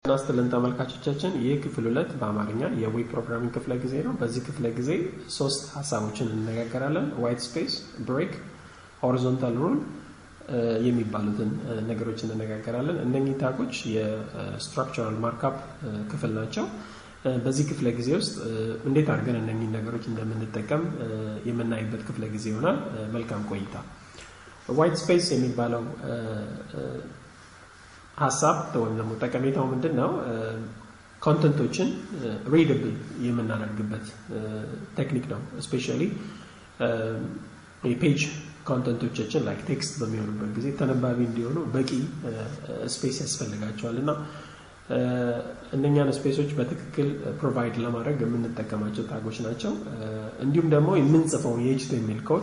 እናስትልን ተመልካቾቻችን ይህ ክፍል ሁለት በአማርኛ የዌብ ፕሮግራሚንግ ክፍለ ጊዜ ነው። በዚህ ክፍለ ጊዜ ሶስት ሀሳቦችን እንነጋገራለን። ዋይት ስፔስ፣ ብሬክ፣ ሆሪዞንታል ሩል የሚባሉትን ነገሮች እንነጋገራለን። እነኚህ ታጎች የስትራክቸራል ማርካፕ ክፍል ናቸው። በዚህ ክፍለ ጊዜ ውስጥ እንዴት አድርገን እነኚህ ነገሮች እንደምንጠቀም የምናይበት ክፍለ ጊዜ ይሆናል። መልካም ቆይታ። ዋይት ስፔስ የሚባለው ሀሳብ ወይም ደግሞ ጠቀሜታው ምንድን ነው? ኮንተንቶችን ሪድብል የምናደርግበት ቴክኒክ ነው። እስፔሻሊ የፔጅ ኮንተንቶቻችን ላይክ ቴክስት በሚሆኑበት ጊዜ ተነባቢ እንዲሆኑ በቂ ስፔስ ያስፈልጋቸዋል እና እነኛን ስፔሶች በትክክል ፕሮቫይድ ለማድረግ የምንጠቀማቸው ታጎች ናቸው። እንዲሁም ደግሞ የምንጽፈውን የኤችቲኤምኤል ኮድ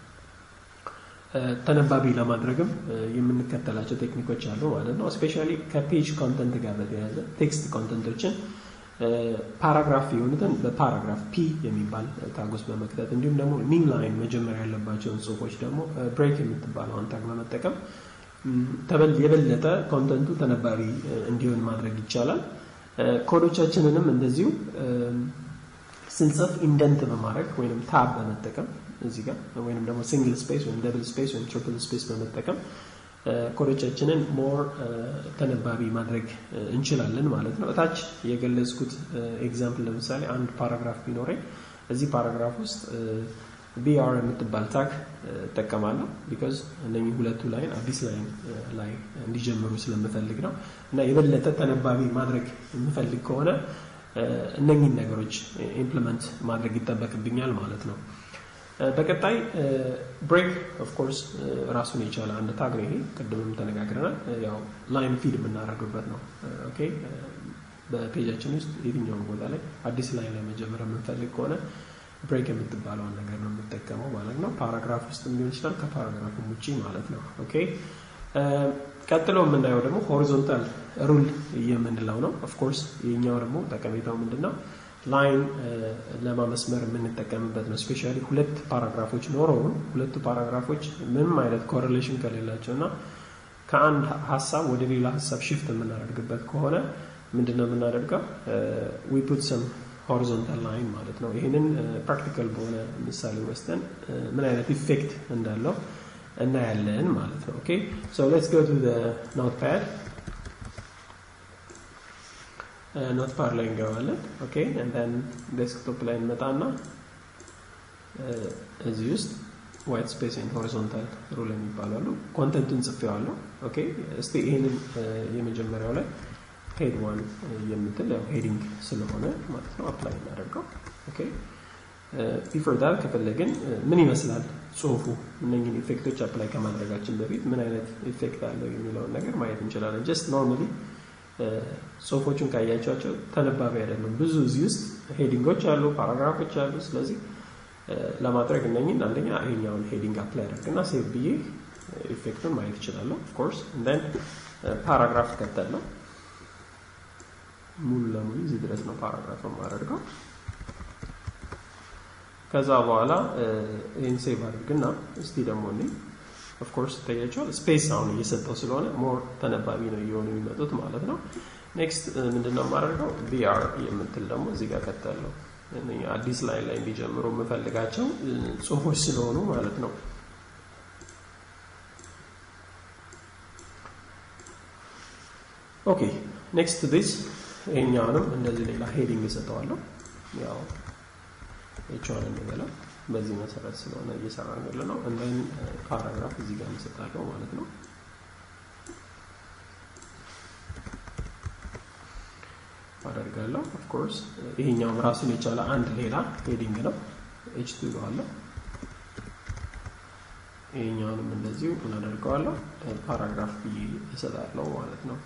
ተነባቢ ለማድረግም የምንከተላቸው ቴክኒኮች አሉ ማለት ነው። እስፔሻሊ ከፔጅ ኮንተንት ጋር በተያያዘ ቴክስት ኮንተንቶችን ፓራግራፍ የሆኑትን በፓራግራፍ ፒ የሚባል ታጎስ በመክተት እንዲሁም ደግሞ ሚን ላይን መጀመሪያ ያለባቸውን ጽሁፎች ደግሞ ብሬክ የምትባለውን ታግ በመጠቀም የበለጠ ኮንተንቱ ተነባቢ እንዲሆን ማድረግ ይቻላል። ኮዶቻችንንም እንደዚሁ ስንጽፍ ኢንደንት በማድረግ ወይም ታብ በመጠቀም እዚህ ጋር ወይም ደግሞ ሲንግል ስፔስ ወይም ደብል ስፔስ ወይም ትሪፕል ስፔስ በመጠቀም ኮዶቻችንን ሞር ተነባቢ ማድረግ እንችላለን ማለት ነው። እታች የገለጽኩት ኤግዛምፕል ለምሳሌ አንድ ፓራግራፍ ቢኖረኝ እዚህ ፓራግራፍ ውስጥ ቢአር የምትባል ታግ እጠቀማለሁ። ቢካዝ እነኚህ ሁለቱ ላይን አዲስ ላይን ላይ እንዲጀምሩ ስለምፈልግ ነው እና የበለጠ ተነባቢ ማድረግ የምፈልግ ከሆነ እነኚህን ነገሮች ኢምፕሊመንት ማድረግ ይጠበቅብኛል ማለት ነው። በቀጣይ ብሬክ ኦፍኮርስ ራሱን የቻለ አንድ ታግ ነው። ይሄ ቅድምም ተነጋግረናል። ያው ላይን ፊድ የምናደርግበት ነው። ኦኬ በፔጃችን ውስጥ የትኛውም ቦታ ላይ አዲስ ላይን ላይ መጀመር የምንፈልግ ከሆነ ብሬክ የምትባለውን ነገር ነው የምጠቀመው ማለት ነው። ፓራግራፍ ውስጥ ሊሆን ይችላል፣ ከፓራግራፍም ውጭ ማለት ነው። ኦኬ ቀጥሎ የምናየው ደግሞ ሆሪዞንታል ሩል የምንለው ነው። ኦፍኮርስ የኛው ደግሞ ጠቀሜታው ምንድን ነው? ላይን ለማመስመር የምንጠቀምበት ነው። ስፔሻሊ ሁለት ፓራግራፎች ኖረውን ሁለቱ ፓራግራፎች ምንም አይነት ኮሬሌሽን ከሌላቸው እና ከአንድ ሀሳብ ወደ ሌላ ሀሳብ ሽፍት የምናደርግበት ከሆነ ምንድን ነው የምናደርገው? ዊ ፑት ሰም ሆሪዞንታል ላይን ማለት ነው። ይህንን ፕራክቲካል በሆነ ምሳሌ ወስደን ምን አይነት ኢፌክት እንዳለው እናያለን ማለት ነው። ኦኬ ሶ ሌትስ ጎ ቱ ኖት ፓድ ኖት ፓድ ላይ እንገባለን። ኦኬ እንደን ዴስክቶፕ ላይ እንመጣና እዚህ ውስጥ ዋይት ስፔስ ኤንድ ሆሪዞንታል ሩል የሚባሉ አሉ። ኮንተንቱን ጽፌዋለሁ። ኦኬ እስቲ ይህንን የመጀመሪያው ላይ ሄድ ዋን የምትል ያው ሄዲንግ ስለሆነ ማለት ነው አፕላይ እናደርገው። ኦኬ ቢፎር ዳት ከፈለግን ምን ይመስላል ጽሁፉ እነኝህን ኢፌክቶች አፕላይ ከማድረጋችን በፊት ምን አይነት ኢፌክት አለው የሚለውን ነገር ማየት እንችላለን። ጀስት ኖርማሊ ጽሁፎቹን ካያቸዋቸው ተነባቢ አይደሉም። ብዙ እዚህ ውስጥ ሄዲንጎች አሉ፣ ፓራግራፎች አሉ። ስለዚህ ለማድረግ እነኝን አንደኛ ይሄኛውን ሄዲንግ አፕላይ አደርግና ሴቭ ብዬ ኢፌክቱን ማየት እችላለሁ። ኦፍኮርስ እንደን ፓራግራፍ ከተለው ሙሉ ለሙሉ እዚህ ድረስ ነው ፓራግራፍ የማደርገው። ከዛ በኋላ ይህን ሴቭ አድርግና እስቲ ደግሞ እኔ ኦፍኮርስ ይታያቸዋል ስፔስ አሁን እየሰጠው ስለሆነ ሞር ተነባቢ ነው እየሆኑ የሚመጡት ማለት ነው። ኔክስት ምንድነው የማደርገው ቢአር የምትል ደግሞ እዚህ ጋር ከታለው አዲስ ላይን ላይ እንዲጀምሩ የምፈልጋቸው ጽሁፎች ስለሆኑ ማለት ነው። ኦኬ ኔክስት ዲስ ይሄኛውንም እንደዚህ ሌላ ሄዲንግ እሰጠዋለሁ። ያው ኤችዋን እንበለው በዚህ መሰረት ስለሆነ እየሰራ ያለ ነው። እንደን ፓራግራፍ እዚህ ጋር እንሰጣለሁ ማለት ነው። አደርጋለሁ ኦፍኮርስ ይሄኛውም ራሱን የቻለ አንድ ሌላ ሄዲንግ ነው። ኤች ቱ ይለዋለሁ። ይሄኛውንም እንደዚሁ እናደርገዋለሁ ፓራግራፍ ብዬ እሰጣለሁ ማለት ነው።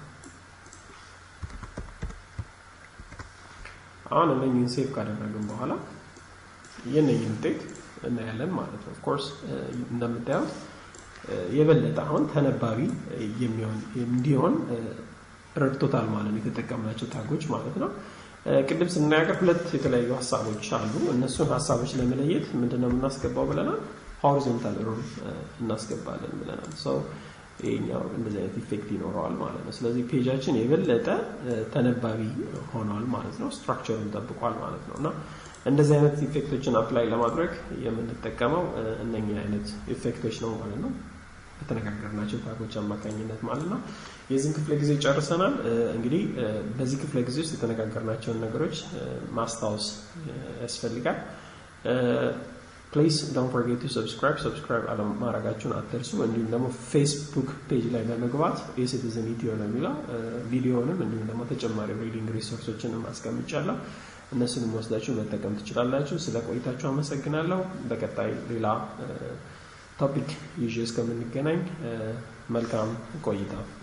አሁን እነኝህን ሴቭ ካደረግን በኋላ የነኝህን ውጤት እናያለን ማለት ነው። ኦፍኮርስ እንደምታዩት የበለጠ አሁን ተነባቢ የሚሆን እንዲሆን ረድቶታል ማለት ነው። የተጠቀምናቸው ታጎች ማለት ነው። ቅድም ስናገር ሁለት የተለያዩ ሀሳቦች አሉ። እነሱን ሀሳቦች ለመለየት ምንድነው የምናስገባው ብለናል? ሆሪዞንታል ሩል እናስገባለን ብለናል። ይሄኛው እንደዚህ አይነት ኢፌክት ይኖረዋል ማለት ነው። ስለዚህ ፔጃችን የበለጠ ተነባቢ ሆኗል ማለት ነው። ስትራክቸሩን ጠብቋል ማለት ነው እና እንደዚህ አይነት ኢፌክቶችን አፕላይ ለማድረግ የምንጠቀመው እነኛ አይነት ኢፌክቶች ነው ማለት ነው። በተነጋገርናቸው ታጎች አማካኝነት ማለት ነው። የዚህን ክፍለ ጊዜ ጨርሰናል። እንግዲህ በዚህ ክፍለ ጊዜ ውስጥ የተነጋገርናቸውን ነገሮች ማስታወስ ያስፈልጋል። ፕሊዝ ዶንት ፎርጌት ቱ ሰብስክራይብ ሰብስክራይብ አለማድረጋችሁን አትርሱ። እንዲሁም ደግሞ ፌስቡክ ፔጅ ላይ በመግባት የሲቲዝን ኢትዮ ነው የሚለው ቪዲዮንም እንዲሁም ደግሞ ተጨማሪ ሪዲንግ ሪሶርሶችንም አስቀምጫለሁ። እነሱንም ወስዳችሁ መጠቀም ትችላላችሁ። ስለ ቆይታችሁ አመሰግናለሁ። በቀጣይ ሌላ ቶፒክ ይዤ እስከምንገናኝ መልካም ቆይታ